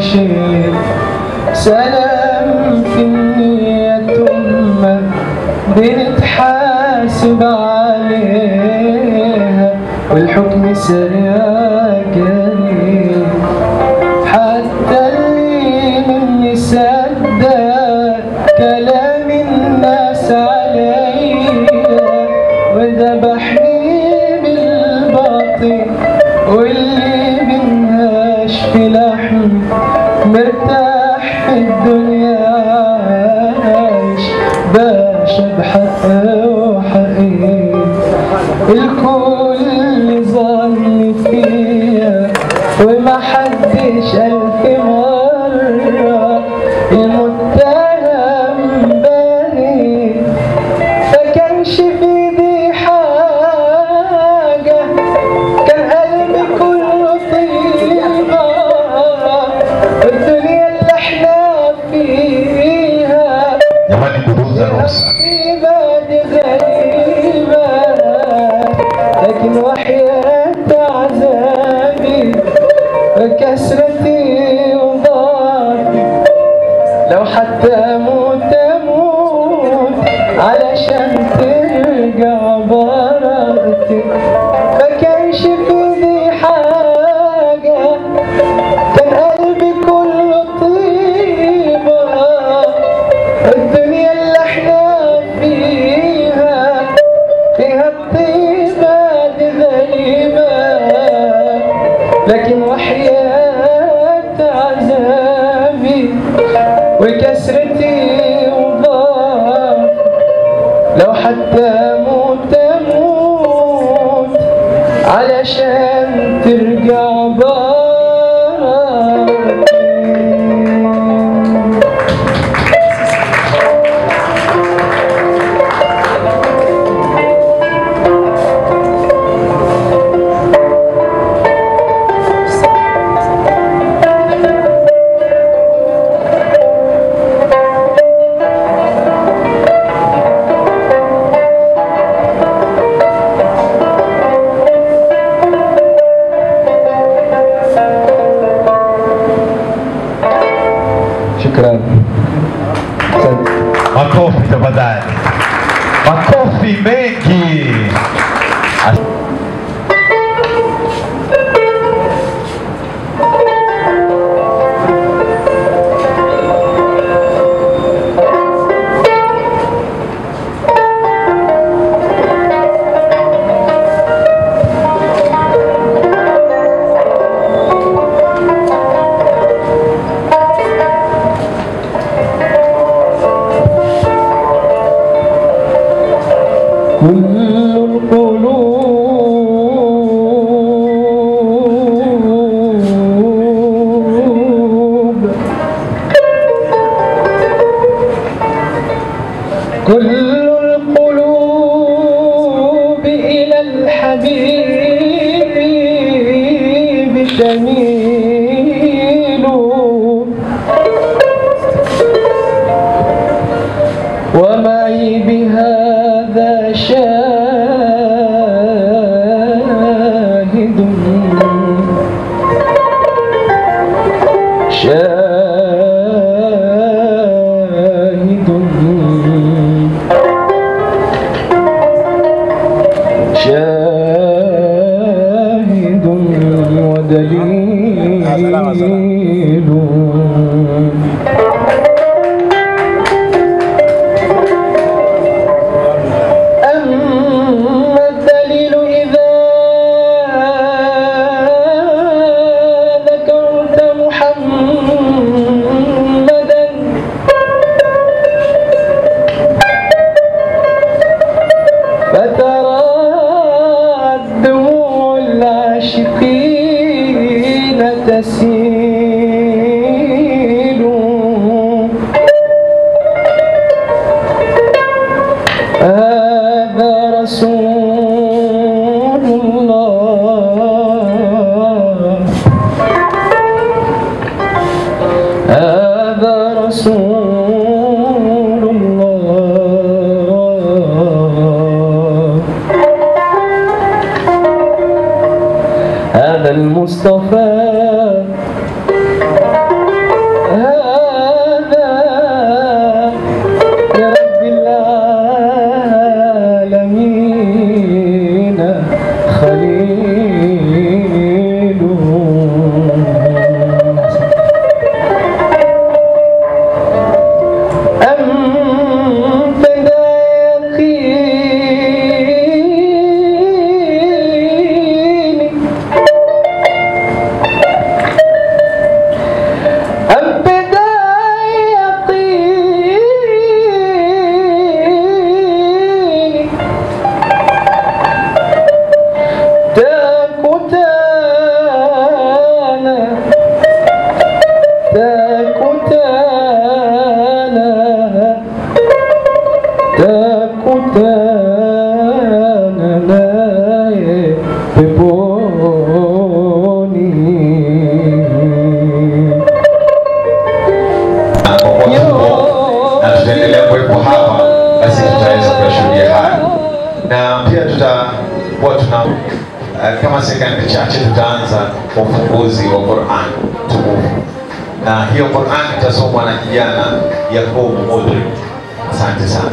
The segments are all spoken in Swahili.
شيء سلام في النية ثم بنتحاسب عليها والحكم سريع جريء حتى اللي مني صدق كلام الناس عليا وذبحني بالباطل واللي منهاش في لحم مرتاح في الدنيا عايش باشا بحق وحقيقي الكل ظن فيا وما حدش ألف مرة المتهم بريء فكانش في ايدي حاجة كان قلبي كله طيبة الدنيا اللي احنا فيها Jamani, buruza ruhusa. غريبة غريبة لكن وحياة عذابي وكسرتي وضعفي لو حتى اموت اموت علشان ترجع براءتي ما كانش في ايدي حاجة كان قلبي كله طيبة الدنيا اللي احنا فيها فيها الطيبة دي غريبة لكن وحياة عذابي وكسرتي وضعف لو حتى اموت اموت علشان ترجع بارك شكرا أحسنت. Makofi tafadhali, makofi mengi. كل القلوب كل القلوب إلى الحبيب تميل ومعي بهذا شاهد شاهد شاهد ودليل أما الدليل إذا ذكرت محمدا فترى دموع العاشقين تسيل هذا رسول الله هذا رسول الله هذا المصطفى sekunde chache tutaanza ufunguzi wa Qur'an tukufu, na hiyo Qur'an itasomwa na kijana Yakubu Mudri. Asante sana.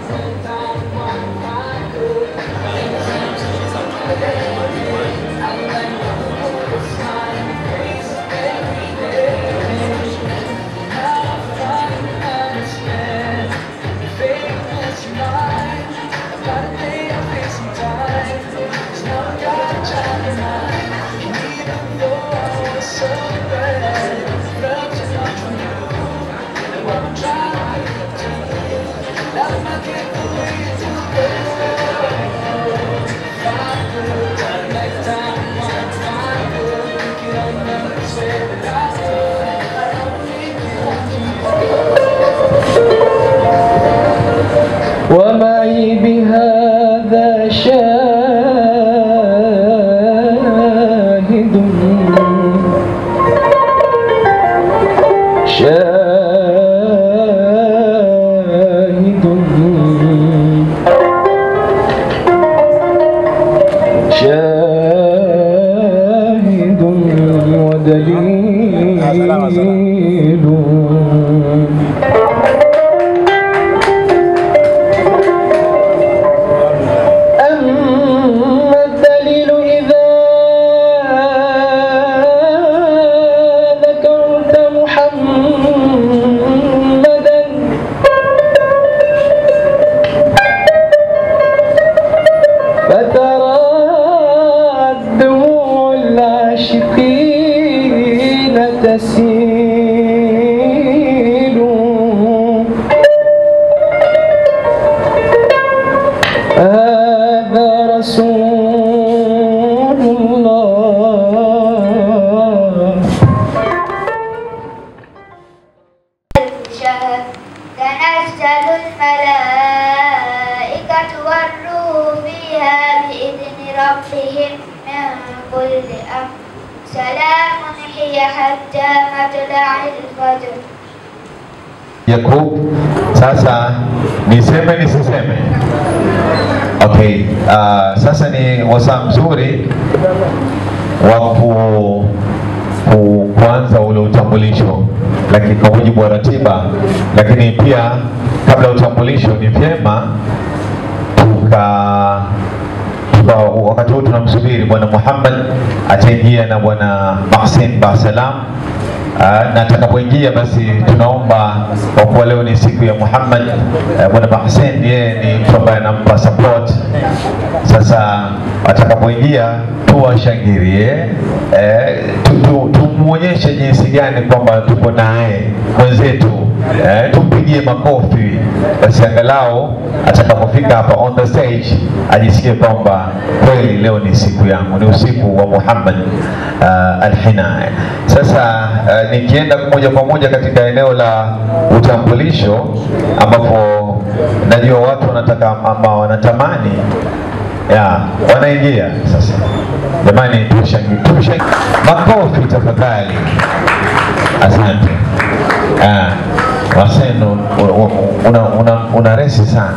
ومعي بهذا شاهد شاهد شاهد ودليل أما الدليل إذا ذكرت محمدا فترى دموع العاشقين تسيل هذا رسول الله شهر تنزل الملائكة والروح فيها بإذن ربهم من كل أمر سلام هي حتى مطلع الفجر Yakub, sasa niseme nisiseme? Okay, uh, sasa ni wasaa mzuri wa ku, ku, kuanza ule utambulisho, lakini kwa mujibu wa ratiba, lakini pia kabla ya utambulisho ni vyema tuka tuka wakati huu tunamsubiri bwana Muhammad ataingia na bwana Mahsin Basalam Ah, na atakapoingia basi tunaomba kwa kuwa leo ni siku ya Muhammad eh, bwana Mahsen yeye ni mtu ambaye anampa support. Sasa atakapoingia tuwashangilie, eh, tu- tu- tumuonyeshe jinsi gani kwamba tuko naye mwenzetu, eh, tumpigie makofi basi angalau atakapofika hapa on the stage ajisikie kwamba kweli leo ni siku yangu, ni usiku wa Muhammad uh, Alhinaya. Sasa uh, nikienda moja kwa moja katika eneo la utambulisho ambapo najua watu wanataka ama wanatamani ya wanaingia sasa. Jamani, tushangilie, tushangilie. Makofi tafadhali. Asante. Ah, Wasenu una, una, una resi sana.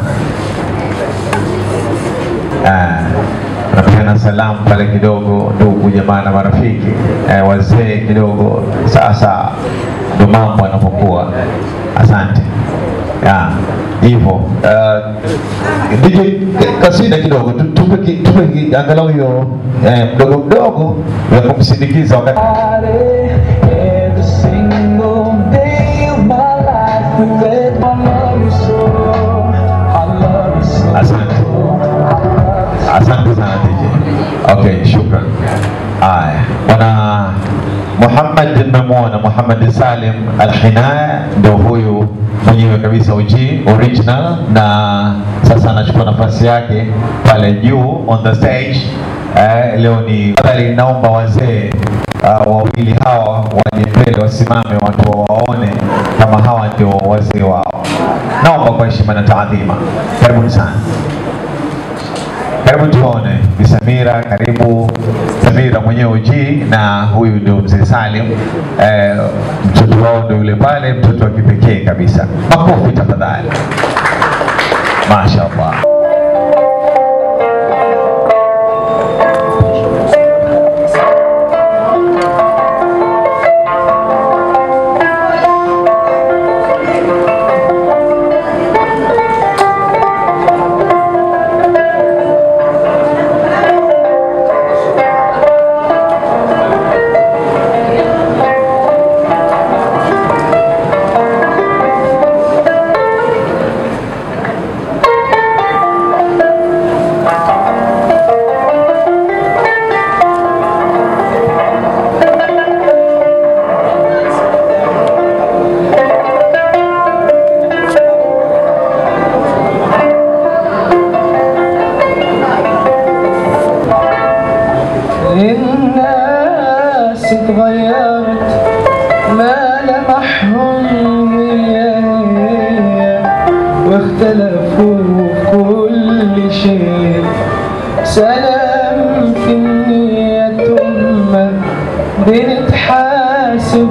Ah, napeana salamu pale kidogo, ndugu jamaa na marafiki eh, wazee kidogo. Sasa ndo mambo yanapokuwa. Asante ya hivyo. Uh, DJ kasida kidogo, tu- tupe ki- tupe ki- angalau hiyo eh, mdogo mdogo ya kumsindikiza wakati Every single day of my life with it, I love you so. I love you so. Asante. Asante sana DJ. Okay, shukran. Haya, bwana Muhammad mmemwona Muhammad Salim Al-Hinaya ndio huyu mwenyewe kabisa OG original, na sasa anachukua nafasi yake pale juu on the stage. Eh, leo ni tafadhali, naomba wazee uh, wawili hawa waje mbele, wasimame, watu wawaone kama hawa ndio wazee wao. Naomba kwa heshima na taadhima, karibuni sana. Karibu tuone Bi Samira, karibu Samira mwenyewe uji, na huyu ndio mzee Salim eh, mtoto wao ndio yule pale, mtoto wa kipekee kabisa. Makofi tafadhali. Mashaallah. اختلفوا في كل شيء سلام في النية ثم بنتحاسب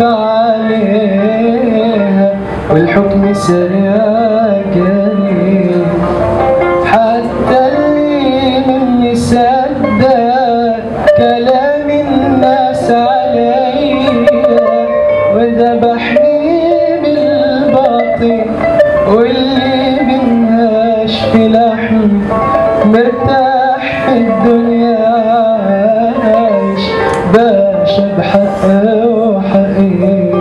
عليها والحكم سريع قريب حتى اللي مني صدق كلام الناس عليا وذبحني بالباطل واللي منهاش في لحم مرتاح في الدنيا عايش باشا بحق وحقيقي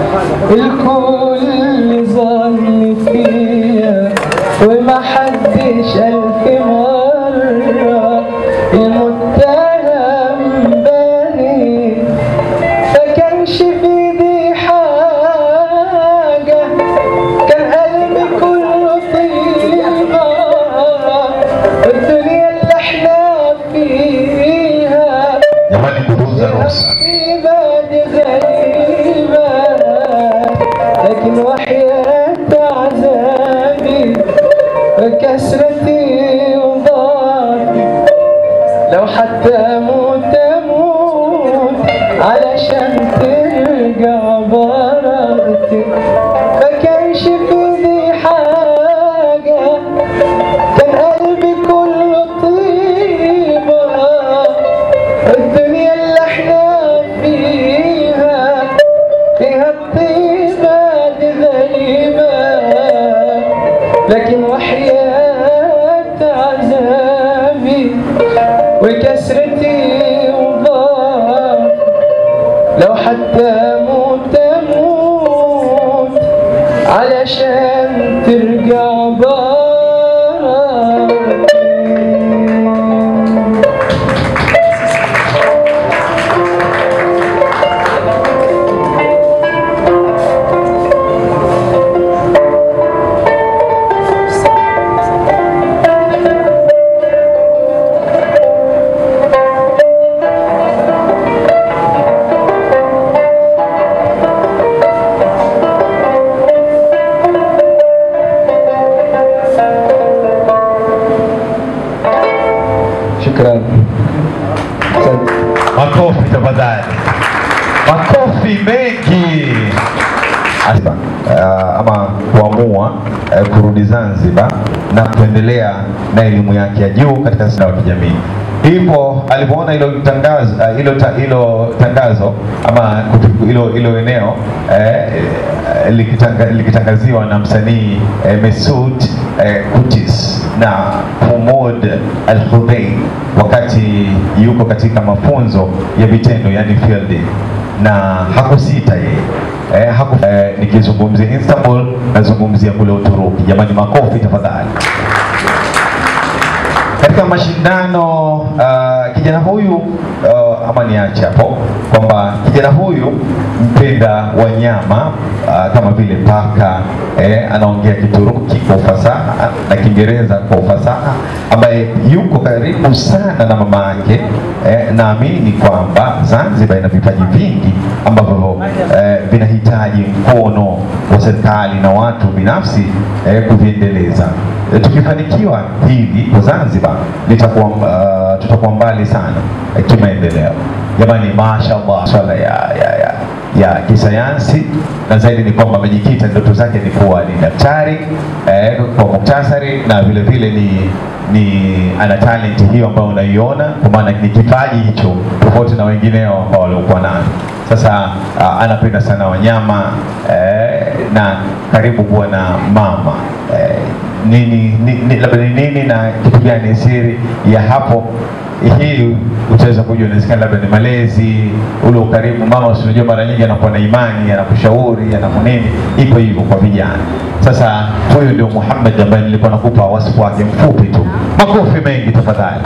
الكل ظن فيا وما حدش ألف مرة المتهم بريء فكانش في ايدي حاجة كان قلبي كله طيبة الدنيا اللي احنا فيها Jamani, kuruza ruhusa. عبادي غريبة لكن وحياة عذابي وكسرتي وضعفي لو حتى أموت أموت علشان ترجع براءتي ما كانش في ايدي حاجة كان قلبي كله طيبة الدنيا اللي احنا فيها فيها الطيبة دي غريبة لكن وحياة عذابي وكسرتي وضعف لو حتى اموت اموت علشان ترجع بارك شكرا أحسنت. Makofi tafadhali, makofi mengi. Asa, uh, ama kuamua uh, kurudi Zanzibar na kuendelea na elimu yake ya juu katika sanaa ya kijamii. Hivyo alipoona hilo tangazo uh, hilo ta, hilo tangazo ama kutu- hilo hilo eneo eh, eh, likitanga, likitangaziwa na msanii eh, Mesud eh, Kutis na Humud Al Khudain wakati yuko katika mafunzo ya vitendo yani field na hakusita yeye eh, haku, eh, nikizungumzia Istanbul nazungumzia kule Uturuki. Jamani, makofi tafadhali. Katika mashindano uh, kijana huyu uh, ama niache hapo kwamba kijana huyu mpenda wanyama uh, kama vile paka eh, anaongea Kituruki kwa ufasaha na Kiingereza kwa ufasaha, ambaye yuko karibu sana na mama yake eh, naamini kwamba Zanzibar ina vipaji vingi ambavyo eh, vinahitaji mkono wa serikali na watu binafsi eh, kuviendeleza. Eh, tukifanikiwa hivi kwa Zanzibar litakuwa uh, tutakuwa mbali sana eh, kimaendeleo. Jamani, mashaallah, swala ya, ya, ya, ya kisayansi na zaidi ni kwamba amejikita, ndoto zake ni kuwa ni daktari eh, kwa muktasari na vile vile ni ni ana talent hiyo ambayo unaiona, kwa maana ni kipaji hicho tofauti na wengineo ambao waliokuwa nayo. Sasa uh, anapenda sana wanyama eh, na karibu kuwa na mama eh, nini, ni, labda ni nini na kitu gani siri ya hapo hii utaweza kujua, inawezekana labda ni malezi, ule ukaribu. Mama usinajua, mara nyingi anakuwa na imani, anakushauri, anakunini, iko hivyo kwa vijana. Sasa huyu ndio Muhammad ambaye nilikuwa nakupa wasifu wake mfupi tu. Makofi mengi tafadhali.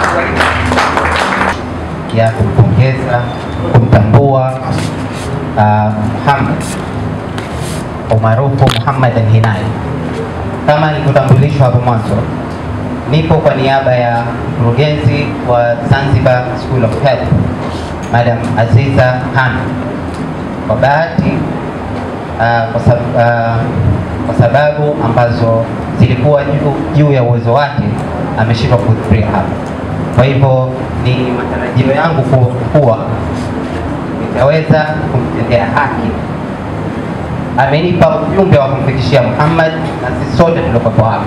ya kumpongeza kumtambua uh, Muhammad umaarufu Muhammad Al-Hinai. Kama nilivyotambulishwa hapo mwanzo, nipo kwa niaba ya mkurugenzi wa Zanzibar School of Health Madam Aziza Han. Kwa bahati uh, kwa, sab uh, kwa sababu ambazo zilikuwa juu, juu ya uwezo wake, ameshindwa kuhudhuria hapa. Kwa hivyo ni matarajio yangu ku- kuwa nitaweza kumtendea haki. Amenipa ujumbe wa kumfikishia Muhammad na sisi sote tuliokuwepo hapa,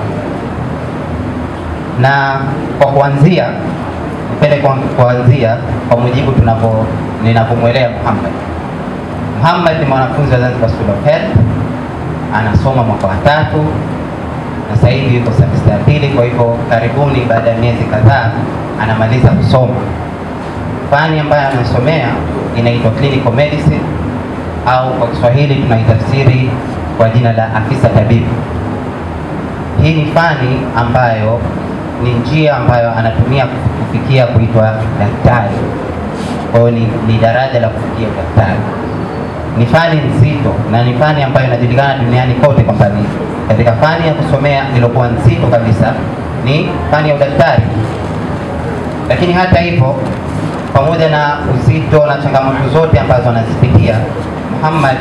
na kwa kuanzia, nipende kwa kuanzia kwa mujibu tunavyo ninavyomwelea Muhammad. Muhammad ni mwanafunzi wa Zanzibar School of Health, anasoma mwaka wa tatu na sasa hivi yuko semester ya pili. Kwa hivyo karibuni, baada ya miezi kadhaa, anamaliza kusoma. Fani ambayo anasomea inaitwa clinical medicine au kwa Kiswahili tunaitafsiri kwa jina la afisa tabibu. Hii ni fani ambayo ni njia ambayo anatumia kufikia kuitwa daktari. Kwa hiyo ni, ni daraja la kufikia daktari. Ni fani nzito na ni fani ambayo inajulikana duniani kote kwamba ni katika fani ya kusomea iliyokuwa nzito kabisa ni fani ya udaktari. Lakini hata hivyo, pamoja na uzito na changamoto zote ambazo anazipitia, Muhammad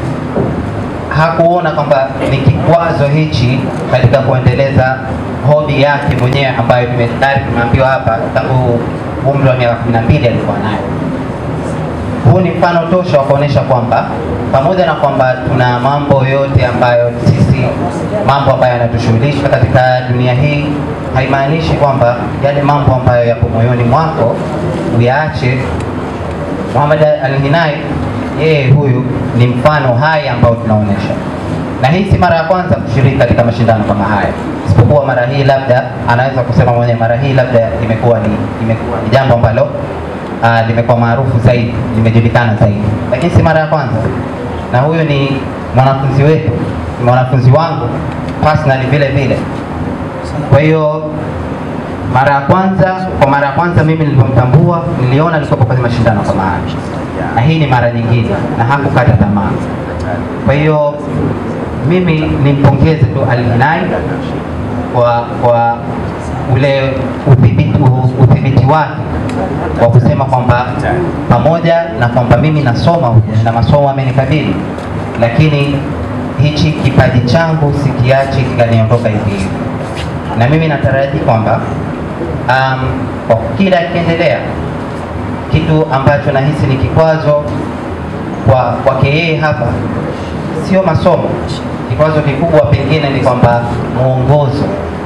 hakuona kwamba ni kikwazo hichi katika kuendeleza hobi yake mwenyewe ambayo tumestari tumeambiwa hapa tangu umri wa miaka kumi na mbili alikuwa nayo. Huu ni mfano tosha wa kuonyesha kwamba pamoja na kwamba tuna mambo yote ambayo sisi, mambo ambayo yanatushughulisha katika dunia hii, haimaanishi kwamba yale mambo ambayo yapo moyoni mwako uyaache. Muhammad Al-Hinai yeye huyu ni mfano hai ambao tunaonyesha, na hii si mara ya kwanza kushiriki katika mashindano kama haya, isipokuwa mara hii labda anaweza kusema mwenyewe, mara hii labda imekuwa ni imekuwa ni jambo ambalo uh, limekuwa maarufu zaidi, limejulikana zaidi, lakini si mara ya kwanza. Na huyu ni mwanafunzi wetu, ni mwanafunzi wangu personally vile vile. Kwa hiyo mara ya kwanza, kwa mara ya kwanza mimi nilipomtambua, niliona alikuwa kwenye mashindano kama haya, na hii ni mara nyingine, na hakukata tamaa. Kwa hiyo mimi nimpongeze tu Al-Hinai kwa kwa ule udhibiti udhibiti wake wa kusema kwamba pamoja na kwamba mimi nasoma huku na masomo amenikabili, lakini hichi kipaji changu sikiachi kikaniondoka hivi hivi, na mimi nataraji kwamba um, kwa kila akiendelea kitu ambacho nahisi ni kikwazo kwa kwake yeye hapa sio masomo. Kikwazo kikubwa pengine ni kwamba mwongozo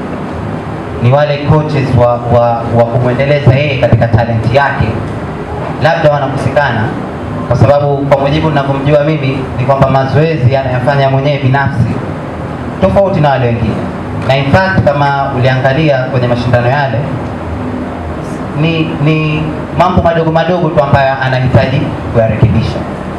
ni wale coaches wa, wa, wa kumwendeleza yeye katika talenti yake, labda wanakosekana, kwa sababu kwa mujibu ninavyomjua mimi ni kwamba mazoezi anayofanya mwenyewe binafsi tofauti na wale wengine, na in fact kama uliangalia kwenye mashindano yale ni, ni mambo madogo madogo tu ambayo anahitaji kuyarekebisha.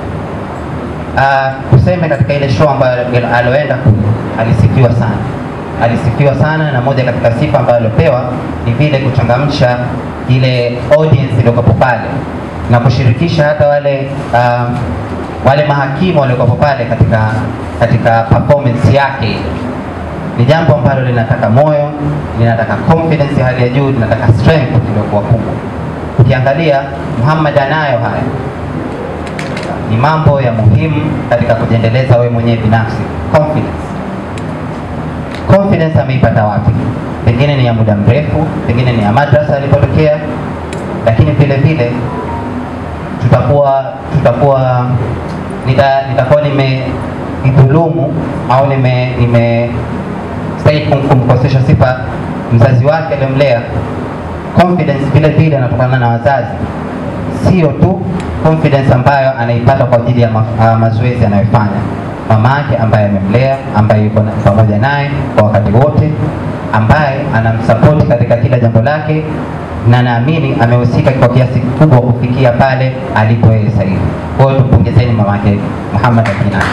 Uh, tuseme katika ile show ambayo aloenda kule alisifiwa sana alisifiwa sana na moja katika sifa ambayo aliopewa ni vile kuchangamsha ile audience iliyokuwepo pale na kushirikisha hata wale um, wale mahakimu waliokuwepo pale katika katika performance yake. Ni jambo ambalo linataka moyo, linataka confidence ya hali ya juu, linataka strength iliyokuwa kubwa. Ukiangalia Muhammad anayo haya, ni mambo ya muhimu katika kujiendeleza wewe mwenyewe binafsi, confidence confidence ameipata wapi? Pengine ni ya muda mrefu, pengine ni ya madrasa alipotokea, lakini vile vile tutakuwa tutakuwa nita, nitakuwa nimedhulumu au nime nime stahili kum- kumkosesha sifa mzazi wake aliyomlea. Confidence vile vile inatokana na wazazi, sio tu confidence ambayo anaipata kwa ajili ya ma, uh, mazoezi anayofanya mama yake ambaye amemlea, ambaye yuko na- pamoja naye kwa wakati wote, ambaye anamsapoti katika kila jambo lake, na naamini amehusika kwa kiasi kikubwa kufikia pale alipo yeye sasa hivi. Kwa hiyo tumpongezeni mama yake Muhammad Al-Hinai.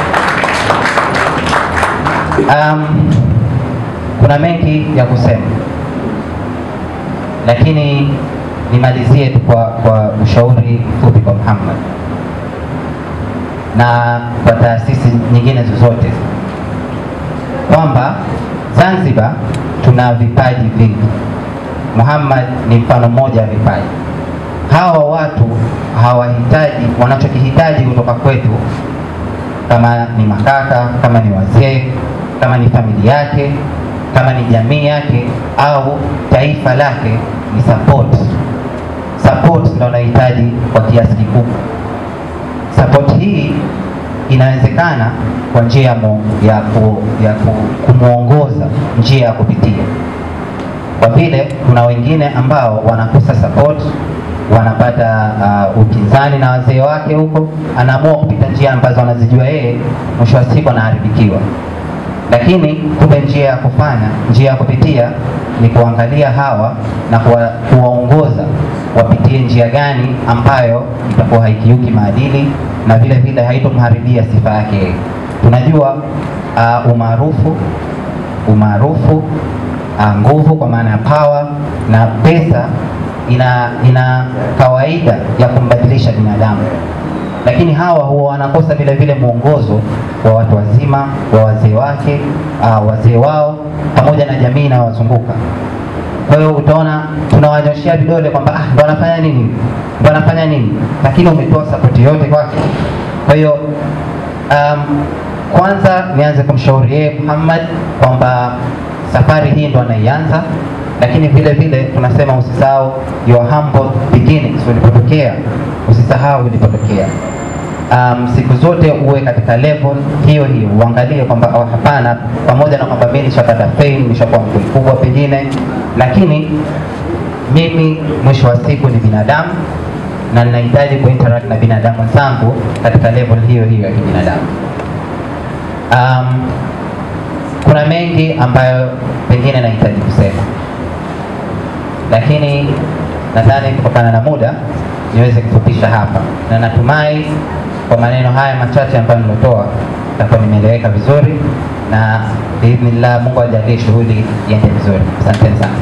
Um, kuna mengi ya kusema, lakini nimalizie tu kwa, kwa ushauri mfupi kwa Muhammad na kwa taasisi nyingine zozote kwamba Zanzibar tuna vipaji vingi. Muhammad ni mfano mmoja wa vipaji. Hawa watu hawahitaji, wanachokihitaji kutoka kwetu, kama ni makaka, kama ni wazee, kama ni familia yake, kama ni jamii yake au taifa lake ni support. Support ndio anahitaji kwa kiasi kikubwa. Support hii inawezekana kwa njia ya, mu, ya, ku, ya ku, kumwongoza njia ya kupitia, kwa vile kuna wengine ambao wanakosa support, wanapata uh, upinzani na wazee wake huko, anaamua kupita njia ambazo anazijua yeye, mwisho wa siku anaharibikiwa. Lakini kumbe njia ya kufanya, njia ya kupitia ni kuangalia hawa na kuwa, kuwaongoza wapitie njia gani ambayo itakuwa haikiuki maadili na vile vile haitomharibia sifa yake yeye. Tunajua uh, umaarufu umaarufu uh, nguvu kwa maana ya power na pesa ina ina kawaida ya kumbadilisha binadamu, lakini hawa huwa wanakosa vile vile mwongozo wa watu wazima, wa wazee wake, uh, wazee wao pamoja na jamii inayowazunguka. Kwa hiyo utaona tunawanyoshea vidole kwamba ah, ndo anafanya nini, ndo anafanya nini, lakini umetoa sapoti yote kwake. Kwa hiyo um, kwanza nianze kumshauri yeye Muhammad kwamba safari hii ndo anaianza, lakini vile vile tunasema usisahau your humble beginnings, ulipotokea usisahau ulipotokea. Um, siku zote uwe katika level hiyo hiyo, uangalie kwamba oh, hapana, pamoja na kwamba mimi nishapata fame, nishakuwa mtu mkubwa pengine, lakini mimi mwisho wa siku ni binadamu na ninahitaji kuinteract na binadamu wenzangu katika level hiyo hiyo ya kibinadamu. Um, kuna mengi ambayo pengine nahitaji kusema, lakini nadhani kutokana na muda niweze kufupisha hapa, na natumai kwa maneno haya machache ambayo nilotoa takuwa nimeeleweka vizuri, na biidhnillah Mungu ajalie shughuli iende vizuri. Asanteni sana.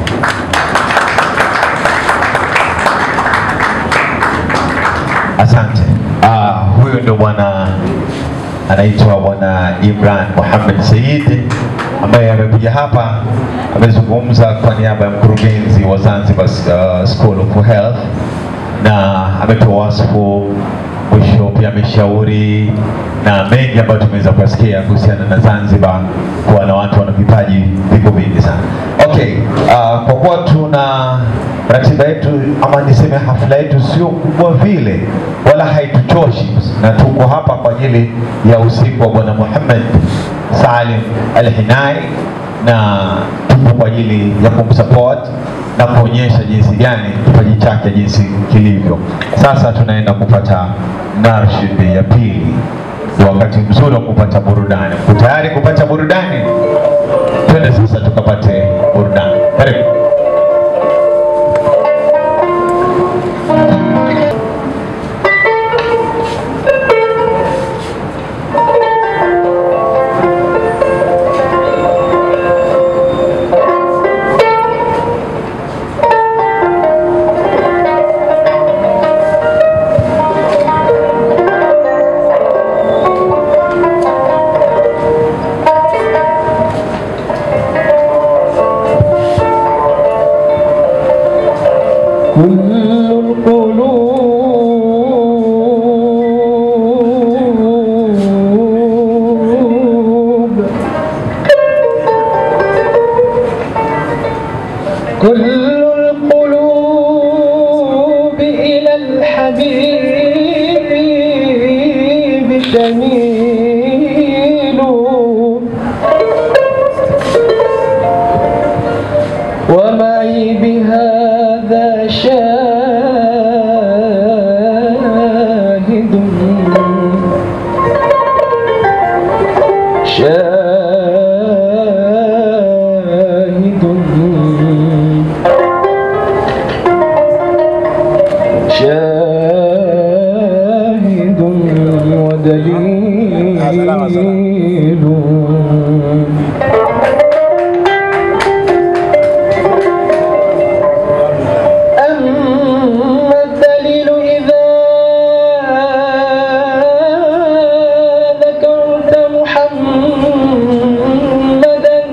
Asante. Ah, huyu ndo bwana anaitwa bwana Imran Mohamed Said ambaye amekuja hapa amezungumza kwa niaba ya mkurugenzi wa Zanzibar uh, School of Health na ametoa wasifu mwisho, pia ameshauri na mengi ambayo tumeweza kusikia kuhusiana na Zanzibar kuwa na watu wana vipaji viko vingi sana. Okay, uh, kwa kuwa tuna ratiba yetu ama niseme hafla yetu sio kubwa vile wala haituchoshi, na tuko hapa kwa ajili ya usiku wa bwana Muhammad Salim Al-Hinai na tupo kwa ajili ya kumsupport na kuonyesha jinsi gani kipaji chake jinsi kilivyo. Sasa tunaenda kupata narshid ya pili, ni wakati mzuri wa kupata burudani. Uko tayari kupata burudani? Twende sasa tukapate burudani. Karibu. كل القلوب كل القلوب إلى الحبيب تميل ومعي بهذا شاهد شاهد شاهد ودليل أما الدليل إذا ذكرت محمدا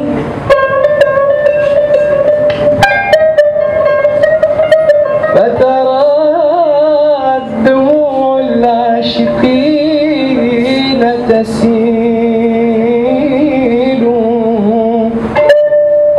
فترى دموع العاشقين تسيل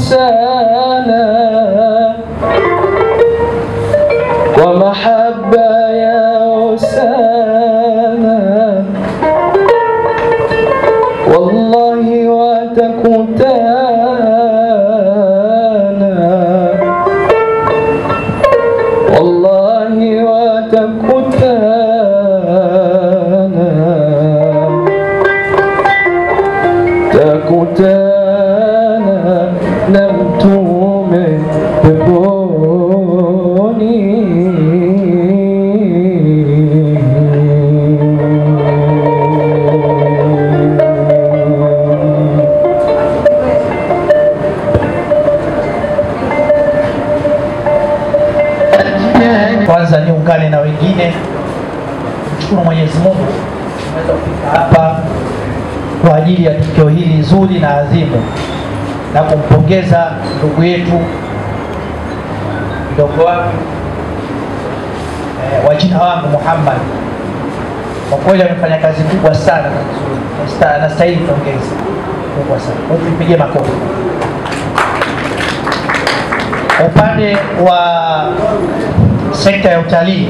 أسانا ومحبة يا أسانا والله وتكتانا والله وتكتانا تكتانا نمت من بكوني Kwanza niungane na wengine mshukuru Mwenyezi Mungu tumeweza kufika hapa kwa ajili ya tukio hili zuri na adhimu na kumpongeza ndugu yetu mdogo wangu eh, wa jina wangu Muhammad. Kwa kweli amefanya kazi kubwa sana na nzuri. Anasta- anastahili pongezi kubwa sana. Kwa hiyo tupigie makofi. Kwa upande wa sekta ya utalii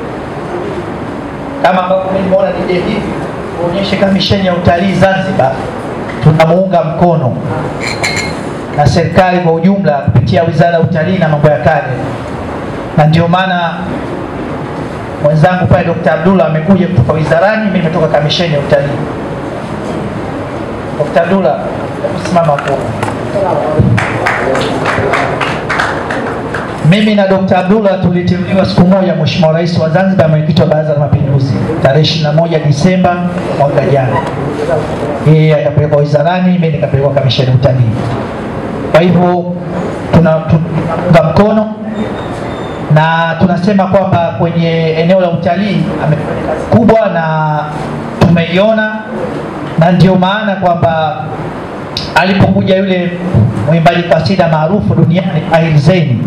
kama ambavyo mimi nimeona nije hivi kuonyeshe kamisheni ya utalii Zanzibar tunamuunga mkono na serikali kwa ujumla kupitia wizara ya utalii na mambo ya kale, na ndio maana mwenzangu pale Dr. Abdullah amekuja kutoka wizarani, mimi nimetoka kamisheni ya utalii. Dr. Abdullah, hebu simama hapo. Mimi na Dr. Abdullah tuliteuliwa siku moja Mheshimiwa Rais wa Zanzibar, mwenyekiti wa Baraza la Mapinduzi, tarehe 21 Disemba mwaka jana. Yeye akapelekwa wizarani, mimi nikapelekwa kamisheni ya utalii. Kwa hivyo tuna- tunaunga mkono na tunasema kwamba kwenye eneo la utalii amefanya kazi kubwa na tumeiona, na ndio maana kwamba alipokuja yule mwimbaji kasida maarufu duniani Ahir Zain,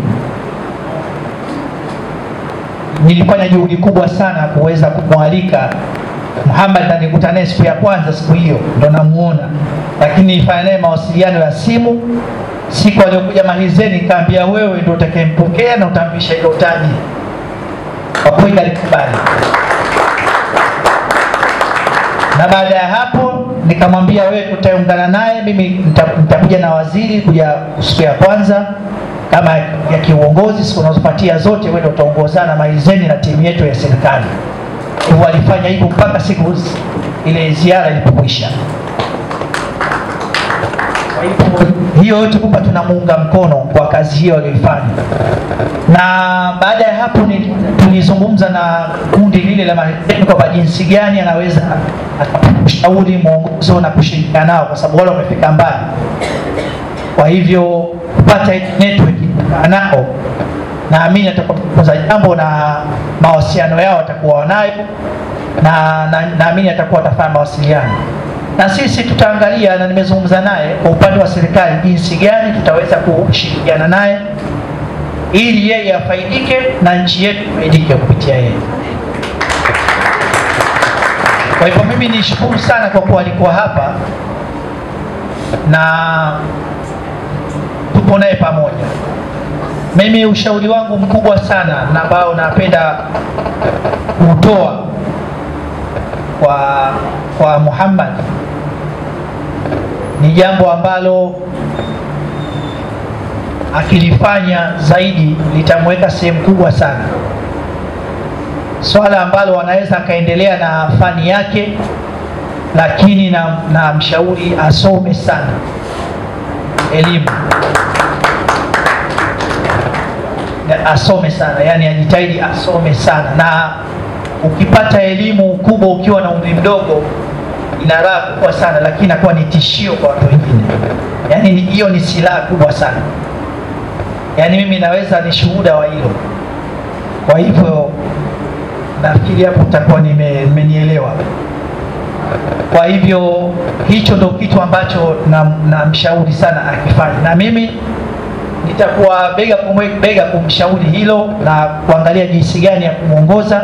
nilifanya juhudi kubwa sana kuweza kumwalika Muhammad na nikuta naye siku ya kwanza, siku hiyo ndo namuona, lakini nilifanya naye mawasiliano ya simu. Siku aliyokuja Mahizeni nikaambia wewe ndio utakayempokea na utamvisha hilo taji. Kwa kweli alikubali, na baada ya hapo nikamwambia wewe tutaungana naye, mimi nita- nitakuja na waziri kuja siku ya kwanza kama ya kiuongozi, siku unazofuatia zote wewe ndio utaongozana Mahizeni na timu yetu ya serikali. Hivyo walifanya hivyo mpaka siku ile ziara ilipokwisha. Kwa hivyo hiyo yote kwamba tunamuunga mkono kwa kazi hiyo aliyoifanya, na baada ya hapo ni, tulizungumza na kundi lile la marehemu kwamba jinsi gani anaweza kushauri mwongozo na kushirikiana nao, kwa sababu wale wamefika mbali. Kwa hivyo kupata hii network kukaa nao, naamini atakuwa jambo na mawasiliano yao watakuwa wanayo, na na- naamini atakuwa atafanya mawasiliano na sisi tutaangalia, na nimezungumza naye kwa upande wa serikali, jinsi gani tutaweza kushirikiana naye ili yeye afaidike na nchi yetu ifaidike kupitia yeye. Kwa hivyo mimi nishukuru sana kwa kuwa alikuwa hapa na tupo naye pamoja. Mimi ushauri wangu mkubwa sana na ambao napenda kutoa kwa kwa Muhammad ni jambo ambalo akilifanya zaidi litamweka sehemu kubwa sana, swala ambalo anaweza akaendelea na fani yake, lakini na, na mshauri asome sana elimu Na asome sana, yani ajitahidi asome sana, na ukipata elimu kubwa ukiwa na umri mdogo ina raha kubwa sana, lakini inakuwa ni tishio kwa watu wengine. Yani ni- hiyo ni silaha kubwa sana, yani mimi naweza ni shuhuda wa hilo. Kwa hivyo nafikiri hapo utakuwa nime- nimenielewa. Kwa hivyo hicho ndo kitu ambacho namshauri sana akifanya, na mimi nitakuwa bega kwa bega kumshauri hilo na kuangalia jinsi gani ya kumwongoza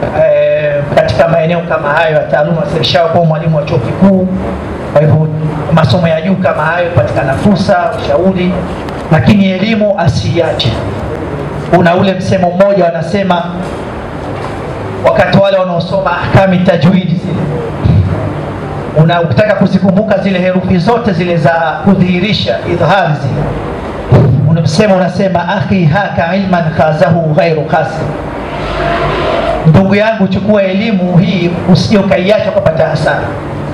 eh, katika maeneo kama hayo ya taaluma. Sirishawa kuwa mwalimu wa chuo kikuu, kwa hivyo masomo ya juu kama hayo, patikana fursa, ushauri, lakini elimu asiiache. Kuna ule msemo mmoja wanasema, wakati wale wanaosoma ahkami tajwidi zile una ukitaka kuzikumbuka zile herufi zote zile za kudhihirisha idhhari zile, unamsema unasema, akhi haka ilman khazahu ghairu khasi, ndugu yangu, chukua elimu hii usije ukaiacha ukapata hasara.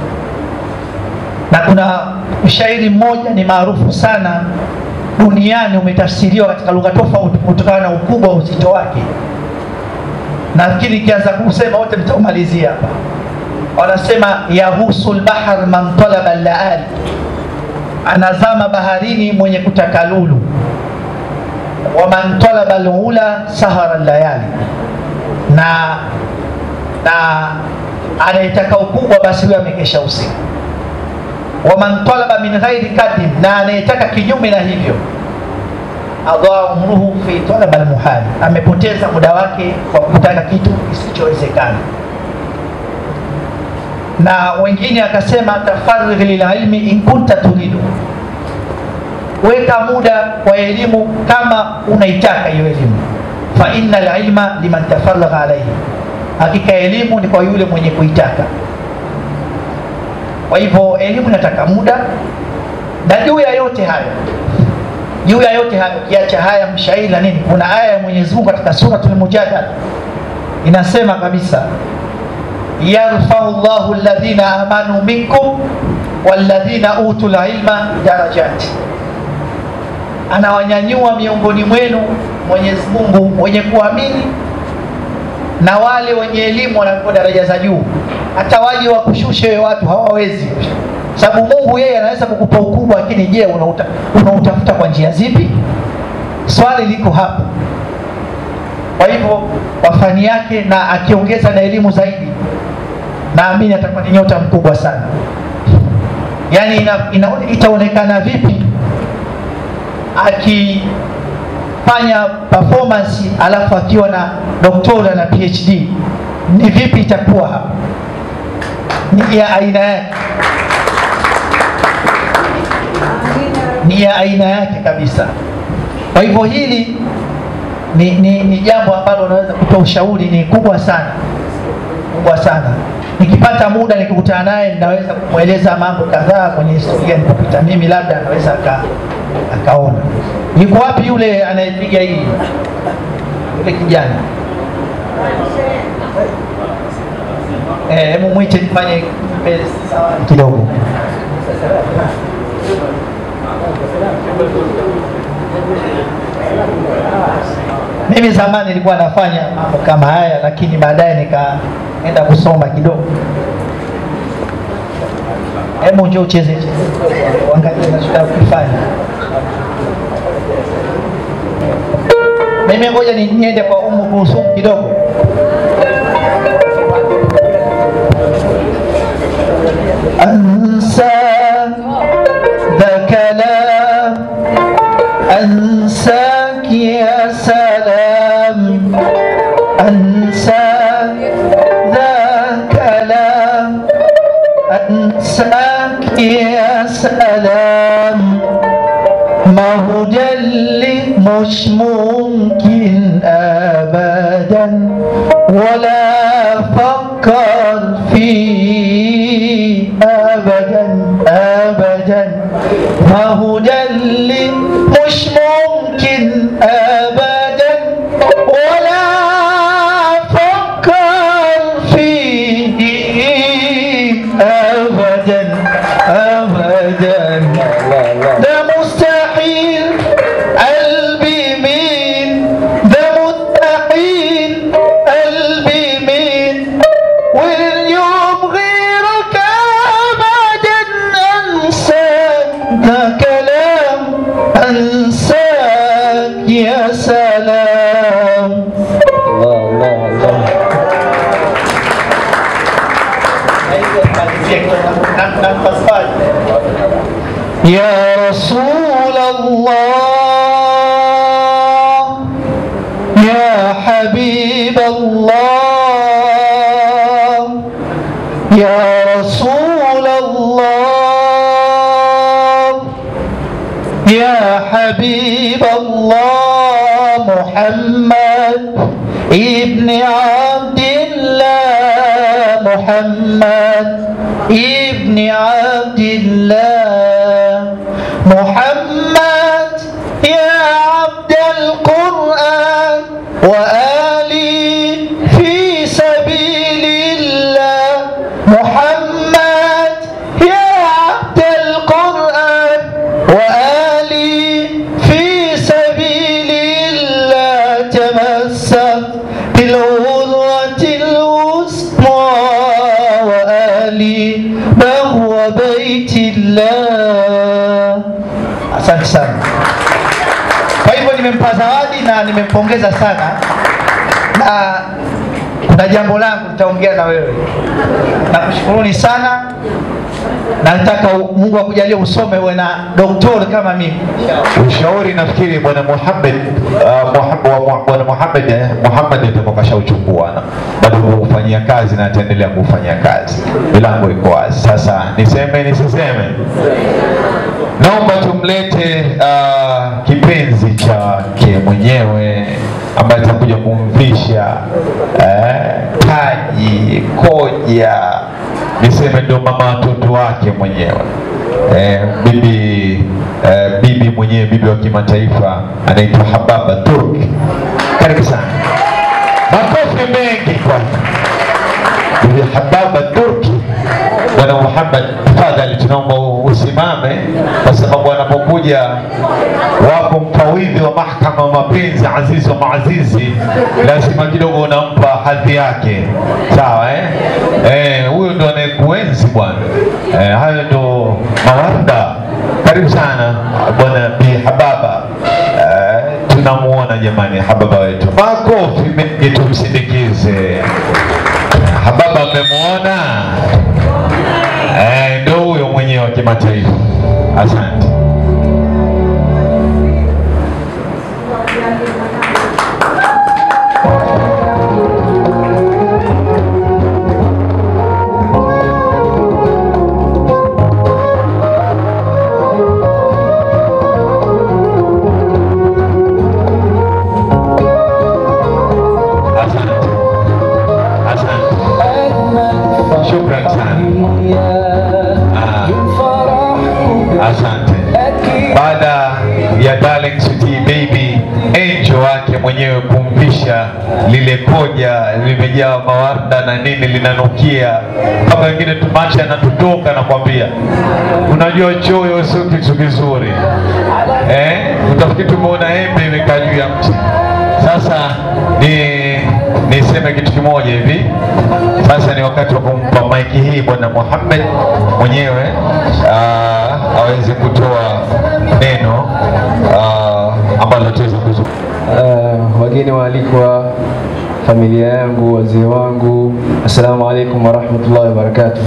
Na kuna ushairi mmoja ni maarufu sana duniani, umetafsiriwa katika lugha tofauti kutokana na ukubwa wa uzito wake. Nafikiri ikianza kusema wote mtaumalizia hapa wanasema yahusu lbahar man talaba laali, anazama baharini mwenye kutaka lulu. Wa man talaba lula sahara layali, na na anayetaka ukubwa basi huyo amekesha usiku. Wa man talaba min ghairi kadim, na anayetaka kinyume na hivyo adhaa umruhu fi talaba lmuhali, amepoteza muda wake kwa kutaka kitu kisichowezekana na wengine akasema tafarigh lililmi in kunta turidu, weka muda kwa elimu kama unaitaka hiyo elimu. Fa inna lilma liman tafaragha alaihi, hakika elimu ni kwa yule mwenye kuitaka. Kwa hivyo elimu inataka muda, na juu ya yote hayo juu ya yote hayo kiacha haya mshairi na nini, kuna aya ya Mwenyezi Mungu katika Suratul Mujadala inasema kabisa yarfau llahu alladhina amanu minkum walladhina utul ilma darajati, anawanyanyua miongoni mwenu Mwenyezi Mungu wenye kuamini na wale wenye elimu wanapewa daraja za juu. Hata waje wakushushe wewe watu hawawezi, sababu Mungu yeye anaweza kukupa ukubwa, lakini je, unauta, unautafuta kwa njia zipi? Swali liko hapo. Kwa hivyo kwa fani yake, na akiongeza na elimu zaidi naamini atakuwa ni nyota mkubwa sana. Yaani ina, ina, itaonekana vipi akifanya performance alafu akiwa na doktora na PhD, ni vipi itakuwa hapa? Ni ya aina yake, ni ya aina yake kabisa. Kwa hivyo hili ni, ni, ni jambo ambalo unaweza kutoa ushauri, ni kubwa sana, kubwa sana nikipata muda nikikutana naye ninaweza kumweleza mambo kadhaa kwenye historia nilipopita mimi, labda anaweza aka, akaona. Yuko wapi yule anayepiga hii, yule kijana? Eh, hebu mwite nifanye kidogo. Mimi zamani nilikuwa nafanya mambo kama haya, lakini baadaye nikaenda kusoma kidogo. Hebu njoo ucheze cheze, uangalie nachotaka kufanya. Mimi ngoja ni- niende kwa Umu Kulsum kidogo. Ansa the kalam أنساك يا سلام أنسى ذا كلام أنساك يا سلام ما هو جلي مش ممكن أبدا ولا فكر فيه أبدا أبدا ما هو جلي مش ممكن أبدا ولا فكر فيه أبدا أبدا ده مستحيل قلبي مين ده مستحيل قلبي مين واليوم غيرك أبدا أنسى ده كلام أنساك يا سلام الله الله الله يا رسول الله يا حبيب الله يا رسول الله يا حبيب الله محمد ابن عبد الله محمد ابن عبد الله محمد يا عبد القرآن وآلي في سبيل الله محمد يا عبد القرآن وآلي في سبيل الله تمسك بالعروة الوثقى وآلي بهو بيت الله asante sana kwa hivyo nimempa zawadi na nimempongeza sana na kuna jambo langu nitaongea na wewe nakushukuruni sana na nataka u- mungu akujalie usome uwe na doktori kama mimi Ushauri nafikiri bwana Muhammad uh, Muhammad wa Mu- bwana Muhammad eh, Muhammad atakuwa kashauchukua na bado kufanyia kazi na ataendelea kufanyia kazi. Milango iko wazi. Sasa niseme nisiseme? Naomba tumlete uh, kipenzi chake mwenyewe ambaye atakuja kumvisha eh, taji koja, niseme ndio mama watoto wake mwenyewe eh, bibi eh, bibi mwenyewe bibi wa kimataifa anaitwa Hababa Turk. Karibu sana, makofi mengi kwanza. Bibi Hababa Turki. Bwana Muhammad, tafadhali tunaomba usimame, kwa sababu anapokuja wako mfawidhi wa mahakama wa mapenzi Azizi wa Maazizi, lazima kidogo unampa hadhi yake, sawa eh? Eh, huyo ndo anayekuenzi bwana. Eh, hayo ndo mawarda. Karibu sana bwana Bi Hababa. Eh, tunamuona jamani, Hababa wetu, makofi mengi tumsindikize. Hababa mmemuona? Eh, ndio huyo mwenyewe wa kimataifa. Asante. Asante. Asante. Shukran sana. Ah, asante. Baada ya Darling Sweetie Baby Angel wake mwenyewe kumvisha lile koja limejaa mawarda na nini linanukia mpaka wengine tumacha yanatutoka nakwambia. Unajua choyo sio kitu kizuri eh? Utafikiri tumeona embe imekaa juu ya mti. Sasa ni niseme kitu kimoja hivi sasa ni wakati wa kumpa maiki hii bwana Muhammad mwenyewe ah, aweze kutoa neno ah, ambalo tuweze kuzungumza. Uh, wageni waalikwa, familia yangu, wazee wangu, assalamu alaikum warahmatullahi wabarakatuh.